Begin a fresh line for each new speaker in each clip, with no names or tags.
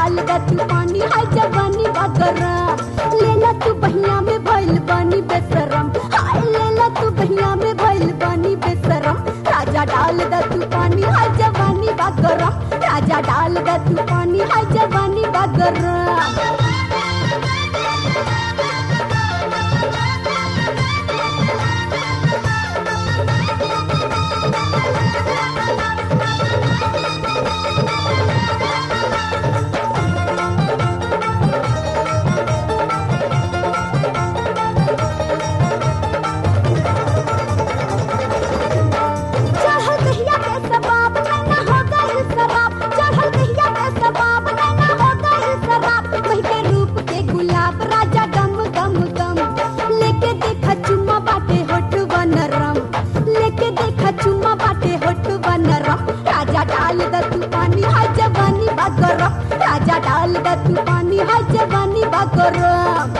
डाल द तू पानी हाय जवानी बगरा लेला तू बहिया में भइल बानी बेशरम हाय लेला तू बहिया में भइल बानी बेशरम राजा डाल द तू पानी हाय जवानी बगरा राजा डाल द तू पानी हाय जवानी बगरा चढ़ल कहिया के सबाब नैना हो गइल शराब चढ़ल कहिया के सबाब नैना हो गइल शराब वही के रूप के गुलाब राजा गम गम गम लेके देखा चुम्मा बाटे होठ बनरम लेके देखा चुम्मा बाटे होठ बनरम राजा डाल द तू पानी हाय जवानी बागरम राजा डाल द तू पानी हाय जवानी बागरम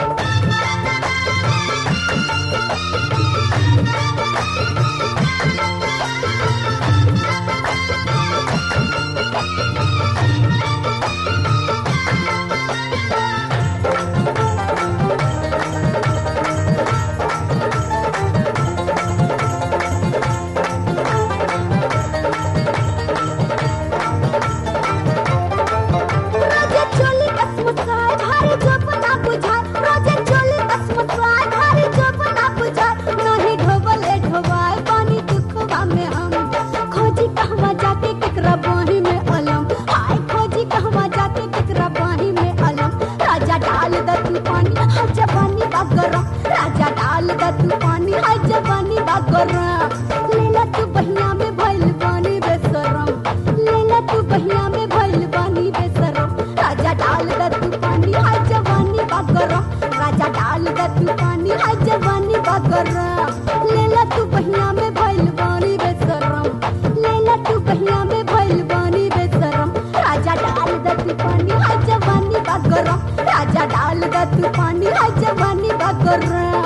रोजे चोली कसमसाए भारी जोप ना बुझाए रोजे चोली कसमसाए भारी जोप ना बुझाए नहीं ढोबले ढोबाए पानी दुखवा में हम खोजी कहवा जाके केकरा बाही में अलम हाय खोजी कहवा जाके केकरा बाही में अलम राजा डाल द तू पानी हाय जवानी बा गरम राजा डाल द तू पानी हाय जवानी बा गरम लेला तू बहिया में भइल बानी बेशरम लेला तू बहिया में भइल बानी बेशरम राजा डाल द तू पानी हाय जवानी बा गरम राजा डाल द तू पानी हाय जवानी बा गरम लेला तू बहिया में भइल बानी बेशरम लेला तू बहिया में भइल बानी बेशरम राजा डाल द तू पानी हाय जवानी बा गरम राजा डाल द तू पानी हाय जवानी बा गरम